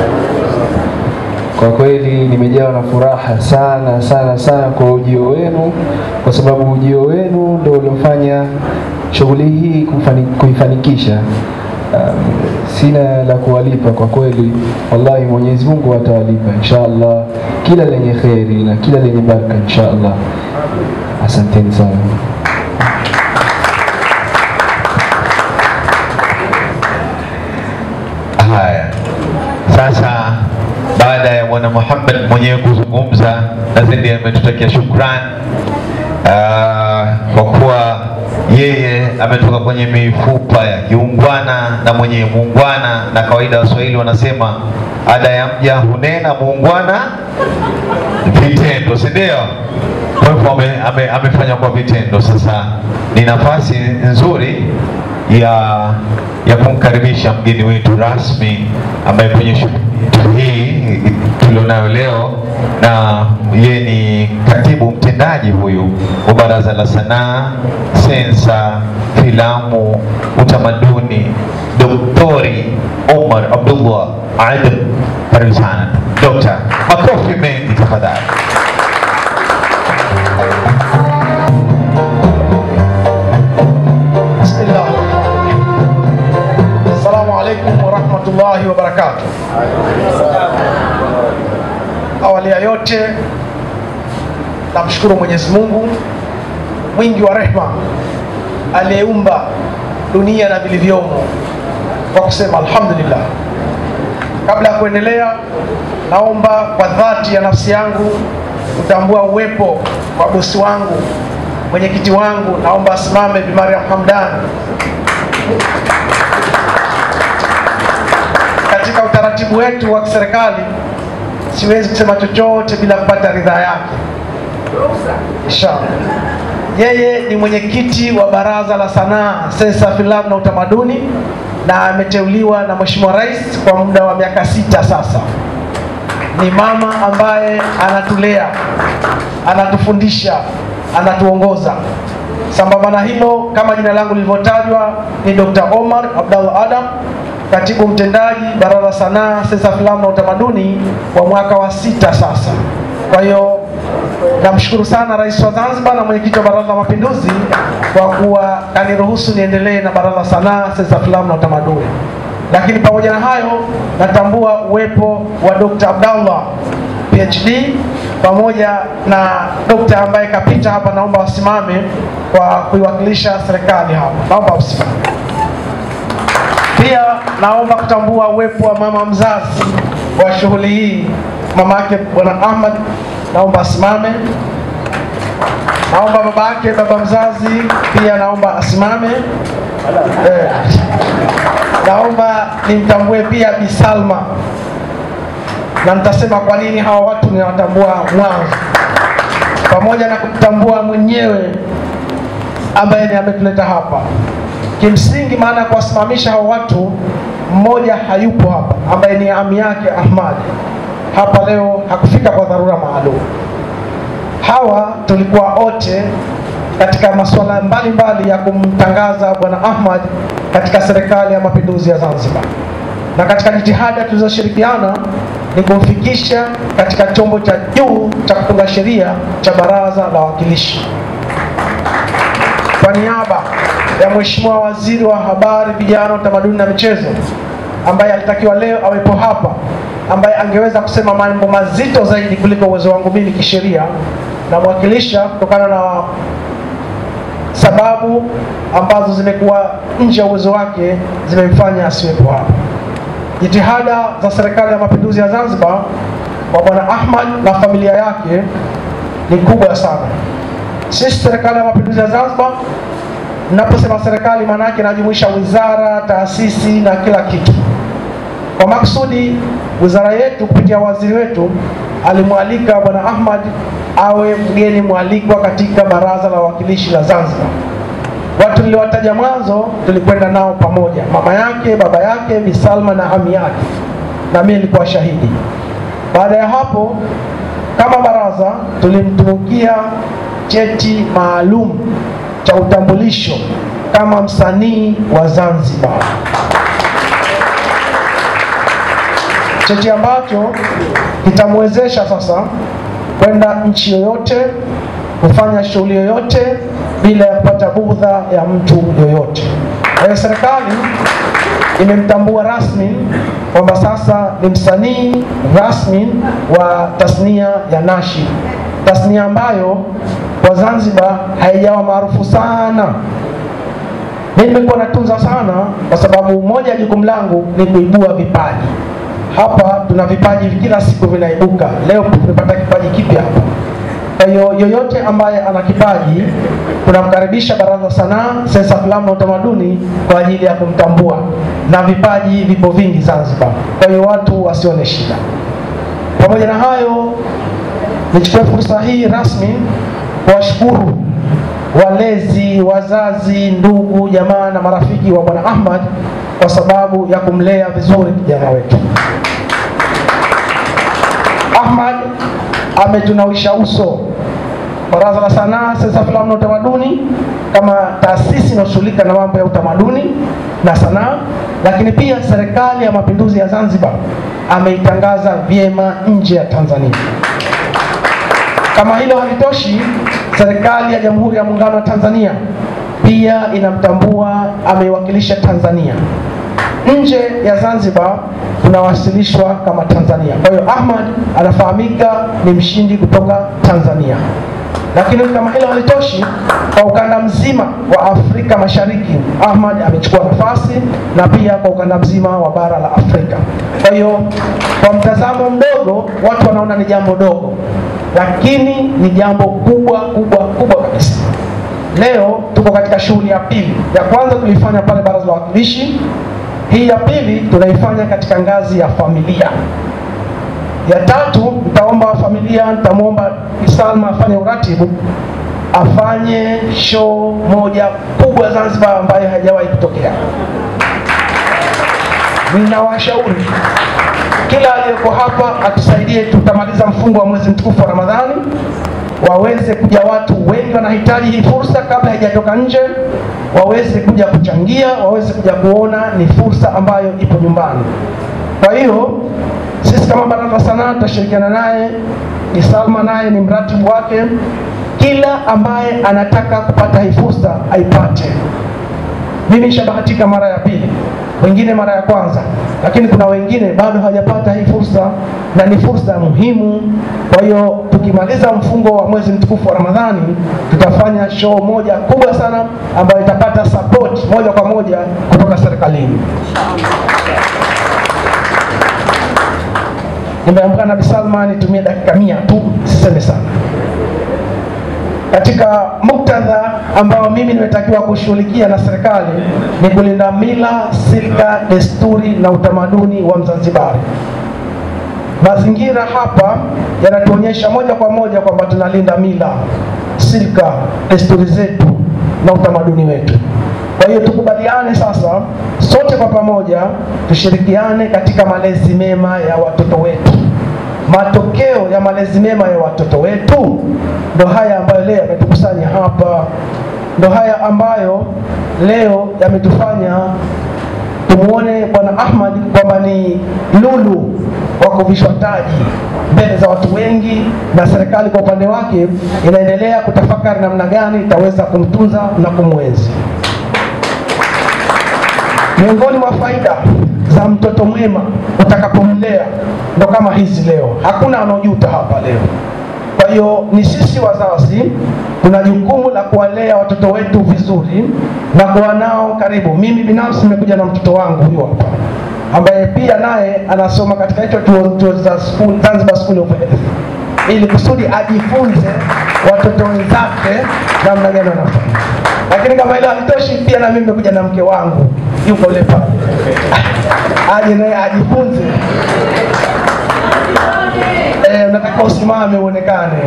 Kwa kweli nimejawa na furaha sana sana sana kwa ujio wenu, kwa sababu ujio wenu ndio uliofanya shughuli hii kufani, kuifanikisha. Um, sina la kuwalipa kwa kweli, wallahi Mwenyezi Mungu atawalipa insha Allah kila lenye kheri na kila lenye baraka insha Allah. Asanteni sana. Haya, sasa baada ya bwana Muhammad mwenyewe kuzungumza, na zaidi ametutakia shukran ah, kwa kuwa yeye ametoka kwenye mifupa ya kiungwana na mwenye muungwana, na kawaida Waswahili wanasema ada ya mja hunena, muungwana vitendo, si ndio? Kwa hivyo ame, ame, amefanya kwa vitendo. Sasa ni nafasi nzuri ya ya kumkaribisha mgeni wetu rasmi ambaye kwenye shughuli hii tulionayo leo, na yeye ni katibu mtendaji huyu wa Baraza la Sanaa, Sensa, Filamu, Utamaduni, Doktori Omar Abdullah Adam. Karibu sana Dokta, makofi mengi tafadhali. Bismillah. Assalamu alaikum warahmatullahi wabarakatuh. Awali ya yote namshukuru Mwenyezi Mungu mwingi wa rehema aliyeumba dunia na vilivyomo kwa kusema alhamdulillah. Kabla ya kuendelea, naomba kwa dhati ya nafsi yangu kutambua uwepo wa bosi wangu, mwenyekiti wangu, naomba asimame Bi Mariam Hamdan. Katika utaratibu wetu wa kiserikali, siwezi kusema chochote bila kupata ridhaa yake. Inshallah. Yeye ni mwenyekiti wa Baraza la Sanaa, Sensa, Filamu na Utamaduni na ameteuliwa na Mheshimiwa Rais kwa muda wa miaka sita sasa. Ni mama ambaye anatulea, anatufundisha, anatuongoza. Sambamba na hilo, kama jina langu lilivyotajwa, ni Dr. Omar Abdallah Adam, katibu mtendaji Baraza la Sanaa, Sensa, Filamu na Utamaduni kwa mwaka wa sita sasa. Kwa hiyo namshukuru sana Rais wa Zanzibar na mwenyekiti wa Baraza la Mapinduzi kwa kuwa kaniruhusu niendelee na Baraza la Sanaa, Sensa, Filamu na Utamaduni. Lakini pamoja na hayo, natambua uwepo wa Dr. Abdallah PhD pamoja na dokta ambaye kapita hapa, naomba wasimame kwa kuiwakilisha serikali hapa, naomba wasimame. Pia naomba kutambua uwepo wa mama mzazi wa shughuli hii, mama yake Bwana Ahmad, naomba asimame. Naomba baba yake, baba mzazi pia naomba asimame. Eh, naomba nimtambue pia Bi Salma, na nitasema kwa nini hawa watu ninawatambua mwanzo, pamoja na kumtambua mwenyewe ambaye ni ametuleta hapa. Kimsingi, maana ya kuwasimamisha hawa watu, mmoja hayupo hapa, ambaye ni ami yake Ahmad hapa leo hakufika kwa dharura maalum. Hawa tulikuwa wote katika masuala mbalimbali ya kumtangaza bwana Ahmad katika serikali ya mapinduzi ya Zanzibar, na katika jitihada tulizoshirikiana ni kumfikisha katika chombo cha juu cha kutunga sheria cha Baraza la Wawakilishi. Kwa niaba ya Mheshimiwa Waziri wa Habari, Vijana, Utamaduni na Michezo ambaye alitakiwa leo awepo hapa, ambaye angeweza kusema mambo mazito zaidi kuliko uwezo wangu mimi kisheria, namwakilisha kutokana na sababu ambazo zimekuwa nje ya uwezo wake zimemfanya asiwepo hapa. Jitihada za Serikali ya Mapinduzi ya Zanzibar kwa Bwana Ahmad na familia yake ni kubwa sana. Sisi Serikali ya Mapinduzi ya Zanzibar, naposema serikali, maana yake inajumuisha wizara, taasisi na kila kitu. Kwa maksudi, wizara yetu kupitia waziri wetu alimwalika Bwana Ahmad awe mgeni mwalikwa katika Baraza la Wawakilishi la Zanzibar. Watu niliowataja mwanzo tulikwenda nao pamoja, mama yake, baba yake, Bi Salma na ami yake, na mimi nilikuwa shahidi. Baada ya hapo, kama baraza tulimtunukia cheti maalum cha utambulisho kama msanii wa Zanzibar, cheti ambacho kitamwezesha sasa kwenda nchi yoyote kufanya shughuli yoyote bila ya kupata budha ya mtu yoyote. Kwa hiyo serikali imemtambua rasmi kwamba sasa ni msanii rasmi wa tasnia ya nashi, tasnia ambayo kwa Zanzibar haijawa maarufu sana. Mimi nimekuwa natunza sana, kwa sababu moja ya jukumu langu ni kuibua vipaji. Hapa tuna vipaji kila siku vinaibuka. Leo tumepata kipaji kipya hapa. Kwa hiyo yoyote ambaye ana kipaji tunamkaribisha Baraza la Sanaa, Sensa, Filamu na Utamaduni kwa ajili ya kumtambua, na vipaji vipo vingi Zanzibar. Kwa hiyo watu wasione shida. Pamoja na hayo, nichukue fursa hii rasmi kuwashukuru walezi, wazazi, ndugu, jamaa na marafiki wa Bwana Ahmad kwa sababu ya kumlea vizuri kijana wetu. Ahmad ametunawisha uso Baraza la Sanaa, Sensa, Filamu na Utamaduni kama taasisi inayoshughulika na mambo ya utamaduni na sanaa, lakini pia Serikali ya Mapinduzi ya Zanzibar ameitangaza vyema nje ya Tanzania. Kama hilo halitoshi, serikali ya Jamhuri ya Muungano wa Tanzania pia inamtambua, ameiwakilisha Tanzania nje ya Zanzibar, tunawasilishwa kama Tanzania. Kwa hiyo Ahmad anafahamika ni mshindi kutoka Tanzania. Lakini kama hilo halitoshi, kwa ukanda mzima wa Afrika Mashariki Ahmad amechukua nafasi na pia kwa ukanda mzima wa bara la Afrika. Kwa hiyo kwa mtazamo mdogo watu wanaona ni jambo dogo, lakini ni jambo kubwa kubwa kubwa kabisa. Leo tuko katika shughuli ya pili. Ya kwanza tulifanya pale baraza la wawakilishi, hii ya pili tunaifanya katika ngazi ya familia. Ya tatu nitaomba familia, nitamwomba Salma afanye uratibu, afanye show moja kubwa Zanzibar ambayo haijawahi kutokea. Ninawashauri kila aliyeko hapa atusaidie, tutamaliza mfungo wa mwezi mtukufu wa Ramadhani, waweze kuja watu wengi wanahitaji hii fursa kabla haijatoka nje, waweze kuja kuchangia, waweze kuja kuona ni fursa ambayo ipo nyumbani. Kwa hiyo sisi kama baraza la sanaa tutashirikiana naye, ni Salma naye ni mratibu wake. Kila ambaye anataka kupata hii fursa aipate. Mimi nishabahatika mara ya pili, wengine mara ya kwanza, lakini kuna wengine bado hawajapata hii fursa, na ni fursa muhimu. Kwa hiyo tukimaliza mfungo wa mwezi mtukufu wa Ramadhani, tutafanya show moja kubwa sana ambayo itapata support moja kwa moja kutoka serikalini. Nimeambiwa na Bi Salma nitumie dakika mia tu, siseme sana katika muktadha ambao mimi nimetakiwa kushughulikia na serikali ni kulinda mila, silka, desturi na utamaduni wa Mzanzibari. Mazingira hapa yanatuonyesha moja kwa moja kwamba tunalinda mila, silka, desturi zetu na utamaduni wetu. Kwa hiyo tukubaliane sasa, sote kwa pamoja tushirikiane katika malezi mema ya watoto wetu. Matokeo ya malezi mema ya watoto wetu ndo haya ambayo leo yametukusanya hapa, ndo haya ambayo leo yametufanya tumuone Bwana Ahmad kwamba ni lulu wa kuvishwa taji mbele za watu wengi, na serikali kwa upande wake inaendelea kutafakari namna gani itaweza kumtunza na kumwenzi. Miongoni mwa faida za mtoto mwema utakapomlea ndo kama hizi leo, hakuna anaojuta hapa leo. Kwa hiyo ni sisi wazazi tuna jukumu la kuwalea watoto wetu vizuri na kuwa nao karibu. Mimi binafsi nimekuja na mtoto wangu huyu hapa ambaye pia naye anasoma katika hicho chuo chuo za school, Zanzibar School of Health ili kusudi ajifunze watoto wenzake namna gani wanafanya. Lakini kama hilo halitoshi, pia na mimi nimekuja na mke wangu yuko yule pale, aje naye ajifunze. Eh, unatakiwa usimame uonekane.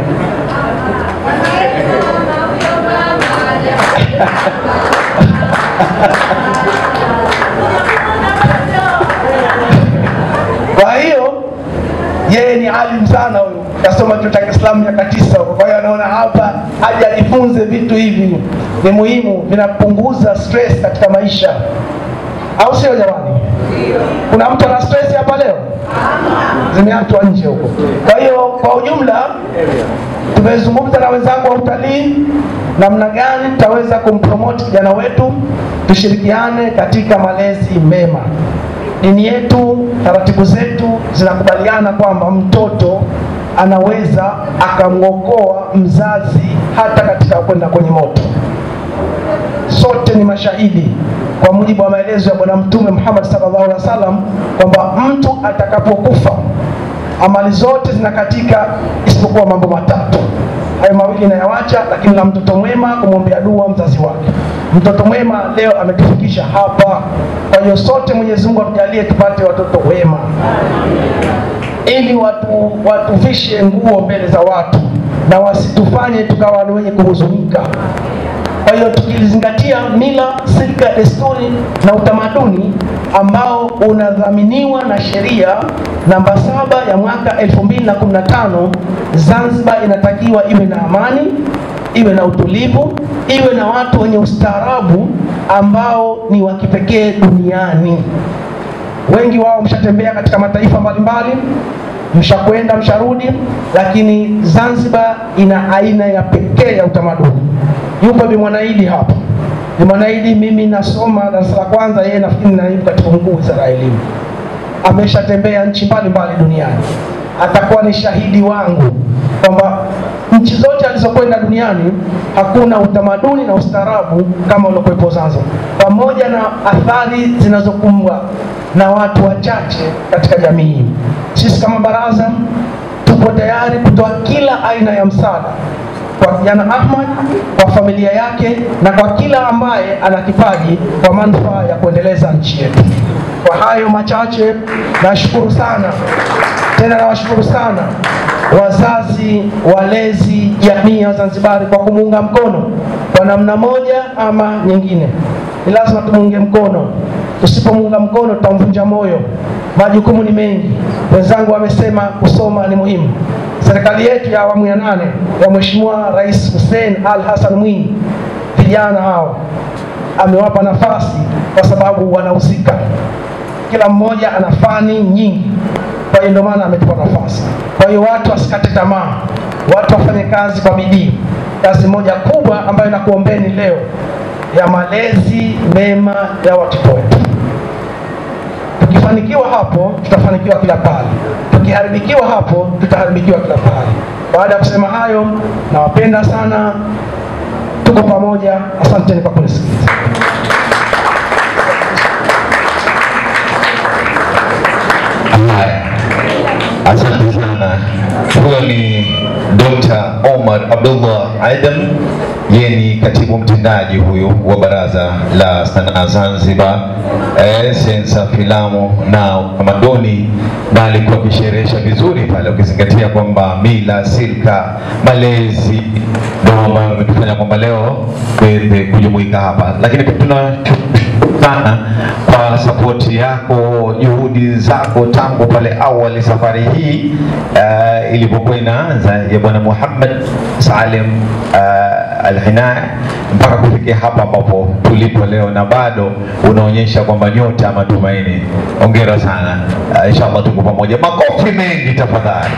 Kwa hiyo yeye ni alim sana huyu, kasoma chuo cha Kiislamu miaka tisa huko. Kwa hiyo anaona hapa aje ajifunze vitu hivi, ni muhimu, vinapunguza stress katika maisha, au sio jamani? Kuna mtu ana stress hapa leo? Zimeachwa nje huko. Kwa hiyo kwa ujumla, tumezungumza na wenzangu wa utalii namna gani tutaweza kumpromote kijana wetu, tushirikiane katika malezi mema. Dini yetu, taratibu zetu zinakubaliana kwamba mtoto anaweza akamwokoa mzazi hata katika kwenda kwenye moto. Sote ni mashahidi kwa mujibu wa maelezo ya Bwana Mtume Muhammad sallallahu alaihi wasallam kwamba mtu atakapokufa amali zote zinakatika isipokuwa mambo matatu. Hayo mawili nayawacha, lakini na mtoto mwema kumwombea dua mzazi wake. Mtoto mwema leo ametufikisha hapa. Kwa hiyo sote Mwenyezi Mungu atujalie tupate watoto wema, ili watu watuvishe nguo mbele za watu na wasitufanye tukawa ni wenye kuhuzunika. Kwa hiyo tukizingatia mila, silka, desturi na utamaduni ambao unadhaminiwa na sheria namba saba ya mwaka 2015, Zanzibar inatakiwa iwe na amani, iwe na utulivu, iwe na watu wenye ustaarabu ambao ni wa kipekee duniani. Wengi wao mshatembea katika mataifa mbalimbali, mshakwenda msharudi, lakini Zanzibar ina aina ya pekee ya utamaduni. Yupo Bi Mwanaidi hapa. Bi Mwanaidi, mimi nasoma darasa la kwanza, yeye nafikiri naibu katibu mkuu wizara ya elimu. Ameshatembea nchi mbalimbali duniani, atakuwa ni shahidi wangu kwamba nchi zote alizokwenda duniani hakuna utamaduni na ustaarabu kama uliokuwepo Zanzibar, pamoja na athari zinazokumbwa na watu wachache katika jamii. Sisi kama baraza tupo tayari kutoa kila aina ya msaada kwa kijana Ahmad, kwa familia yake na kwa kila ambaye ana kipaji kwa manufaa ya kuendeleza nchi yetu. Kwa hayo machache, nashukuru sana tena, nawashukuru sana wazazi, walezi, jamii ya Wazanzibari kwa kumuunga mkono kwa namna moja ama nyingine. Ni lazima tumuunge mkono, tusipomuunga mkono tutamvunja moyo. Majukumu ni mengi, wenzangu wamesema kusoma ni muhimu. Serikali yetu ya awamu ya nane ya Mheshimiwa Rais Hussein Al Hassan Mwinyi, vijana hao amewapa nafasi kwa sababu wanahusika, kila mmoja ana fani nyingi, kwa hiyo ndio maana ametupa nafasi. Kwa hiyo watu wasikate tamaa, watu wafanye kazi kwa bidii. Kazi moja kubwa ambayo nakuombeni leo ya malezi mema ya watoto wetu. Tukifanikiwa hapo, tutafanikiwa kila pale. Tukiharibikiwa hapo, tutaharibikiwa kila pale. Baada ya kusema hayo, nawapenda sana, tuko pamoja. Asanteni kwa kunisikiliza. Haya, asante sana. Huyo ni Dr. Omar Abdullah Adam, yeye ni katibu mtendaji huyu wa Baraza la Sanaa Zanzibar, eh, sensa filamu na utamaduni, na alikuwa akisherehesha vizuri pale, ukizingatia kwamba mila, silka, malezi ndio ambayo ametufanya kwamba leo tuweze kujumuika hapa, lakini pia tuna sana kwa sapoti yako, juhudi zako tangu pale awali safari hii uh, ilipokuwa inaanza ya Bwana Muhammad Salim uh, Al-Hinai mpaka kufikia hapa ambapo tulipo leo, na bado unaonyesha kwamba nyota ya matumaini. Hongera sana. Uh, inshallah tuko pamoja. Makofi mengi tafadhali.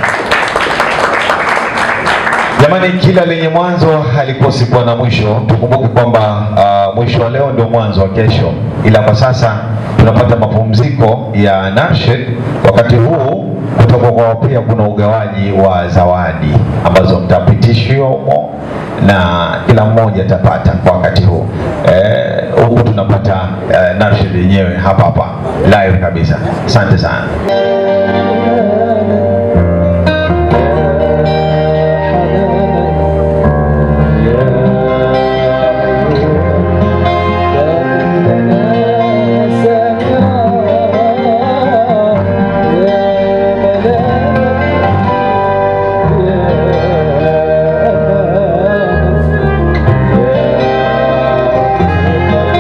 Jamani, kila lenye mwanzo halikosi kuwa na mwisho. Tukumbuke kwamba uh, mwisho wa leo ndio mwanzo wa kesho, ila kwa sasa tunapata mapumziko ya Nashid. Wakati huu kutoka kwa pia kuna ugawaji wa zawadi ambazo mtapitishiwa humo na kila mmoja atapata kwa wakati huu eh, huku tunapata eh, Nashid yenyewe hapa hapa live kabisa. Asante sana.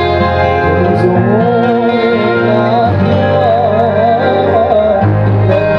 Yeah.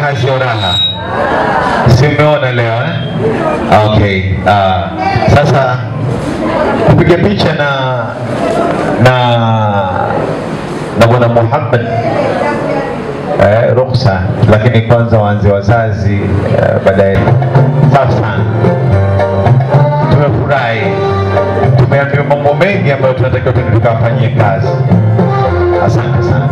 raha sio raha si umeona leo eh? okay uh, sasa kupiga picha na na na bwana Muhammad eh, ruksa, lakini kwanza waanze wazazi eh, baadaye. Safi sana, tumefurahi, tumeambiwa mambo mengi ambayo tunatakiwa tuende tukawafanyie kazi. Asante sana.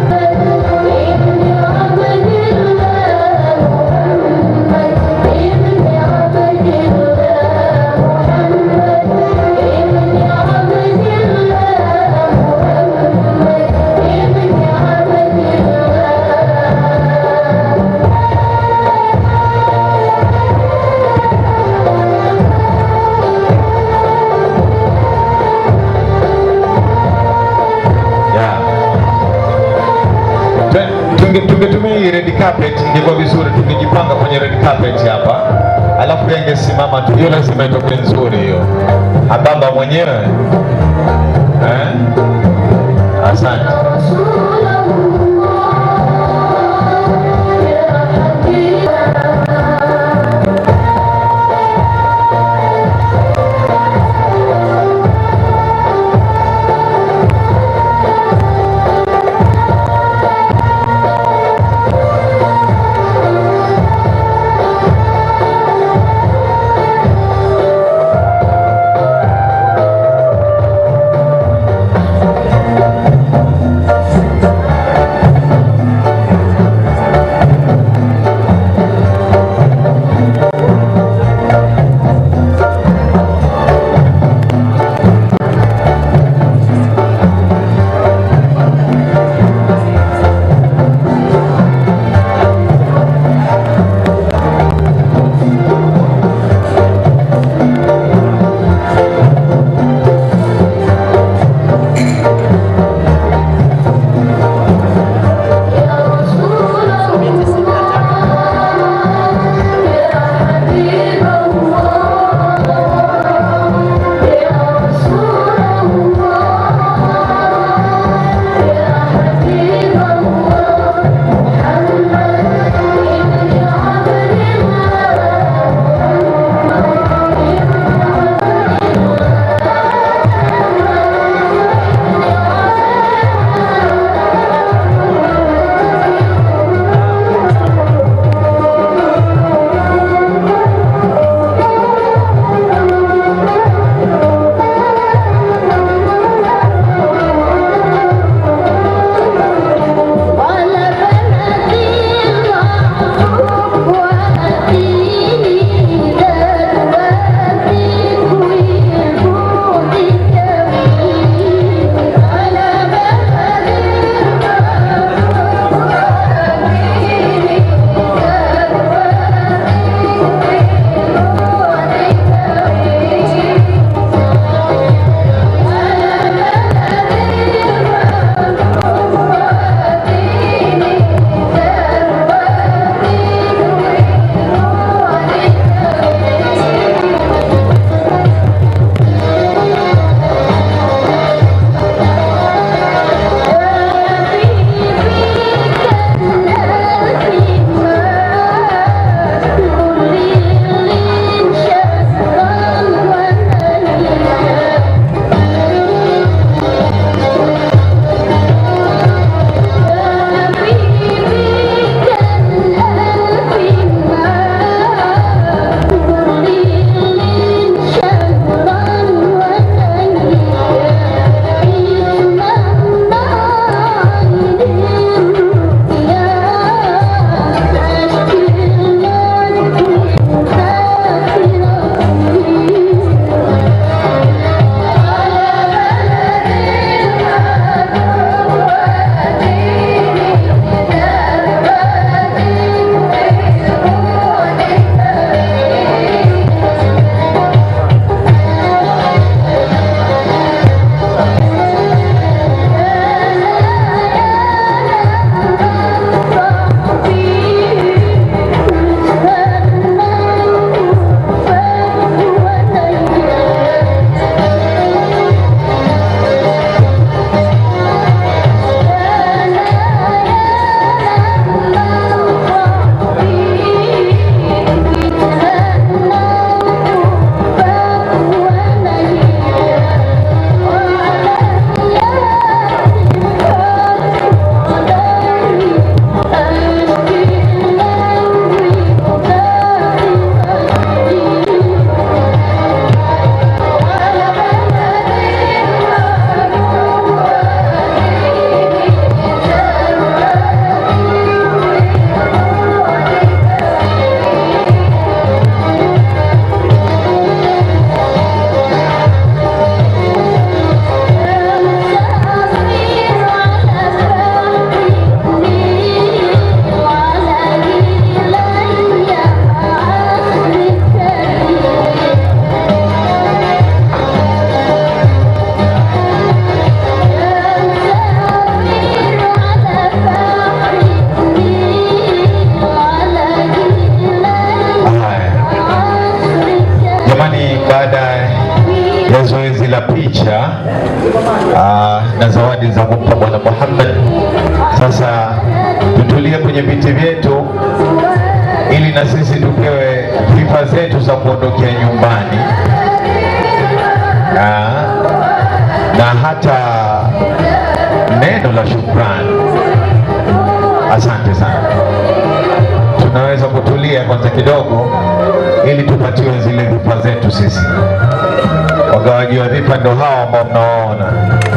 Yeah. Twe- tunge- tungetumia hii red carpet ingekuwa vizuri, tungejipanga kwenye red carpet hapa, alafu yeye angesimama tu, hiyo lazima itoke nzuri hiyo. Ababa mwenyewe eh? Asante. baada ya zoezi la picha aa, na zawadi za kumpa Bwana Muhammad. Sasa tutulie kwenye viti vyetu ili na sisi tupewe sifa zetu za kuondokea nyumbani Aa, na hata neno la shukrani. Asante sana. Tunaweza kutulia kwanza kidogo ili tupatiwe zile vipa zetu sisi. Wagawaji wa vipa ndo hao ambao mnawaona.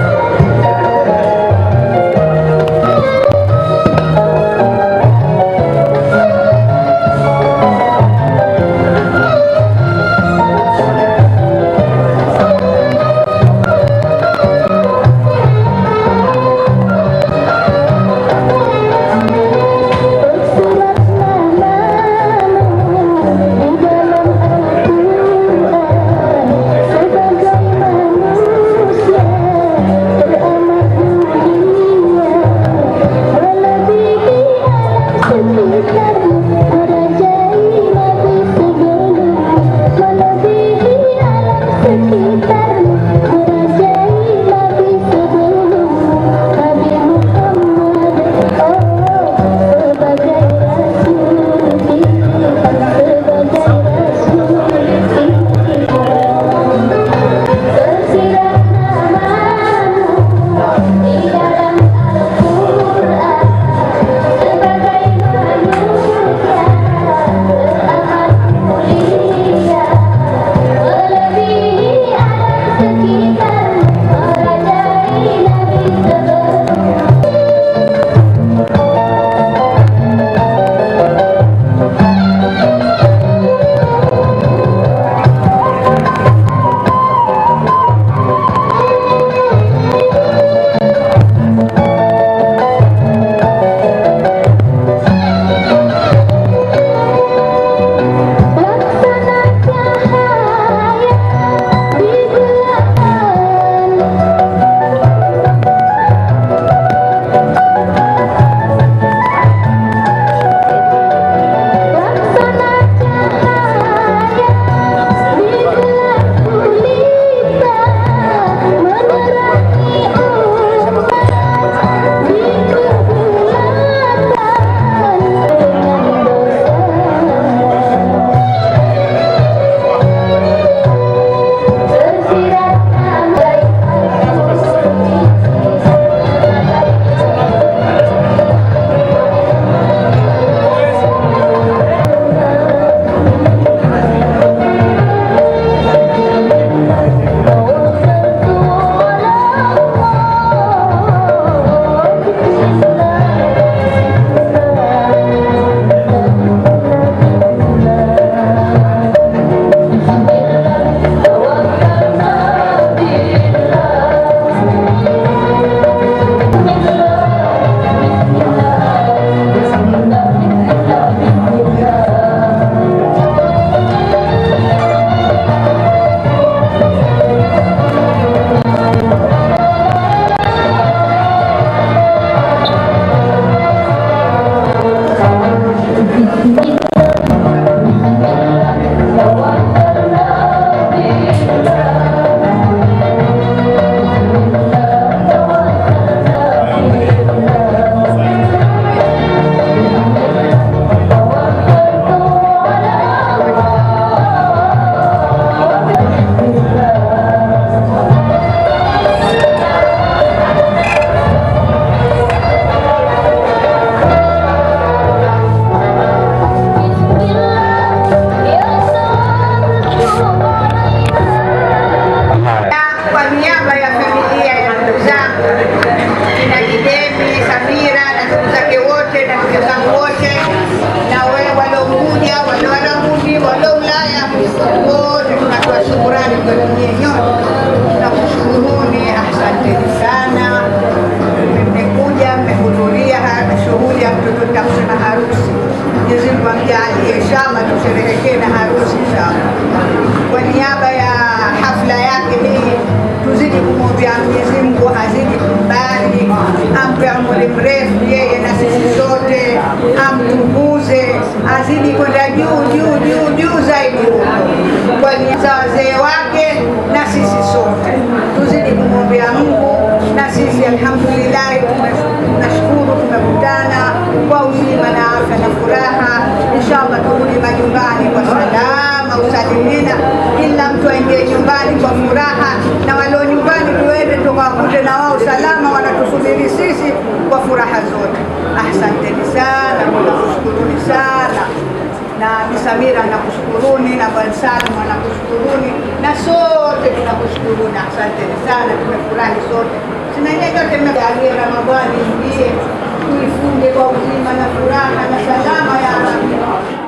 Kwa niaba ya familia ya ndugu zangu kina Kidemi, Samira na ndugu zake wote na ndugu zangu wote, na wewe waliokuja, wale Warabuni, wale Ulaya, wote tunatoa shukurani kwa nyinyi nyote. Tunakushukuruni, asanteni sana. Mmekuja, mmehudhuria haya shughuli ya mtoto Jackson na harusi. Mwenyezi Mungu amjalie inshallah, tusherehekee na harusi inshallah. Kwa niaba ya hafla yake hii tuzidi kumwombea Mwenyezi Mungu azidi kumbali, ampe umri mrefu yeye na sisi sote, amtukuze, azidi kwenda juu juu juu juu zaidi huko. kwa niaba za wazee wake na sisi sote tuzidi kumwombea Mungu, na sisi alhamdulillah tunashukuru tumekutana kwa uzima na afya na furaha. Inshallah turudi majumbani kwa salama usalimina, kila mtu aingie nyumbani kwa furaha, na walio nyumbani tuende tukawakute na wao salama, wanatusubiri sisi kwa furaha zote. Asanteni sana, nakushukuruni sana na Bi Samira nakushukuruni na Bwana Salim anakushukuruni na sote tunakushukuruni. Asanteni sana, tumefurahi sote. Sina ile yote mmejalie Ramadhani ingie tuifunge kwa uzima na furaha na salama ya Rabbi.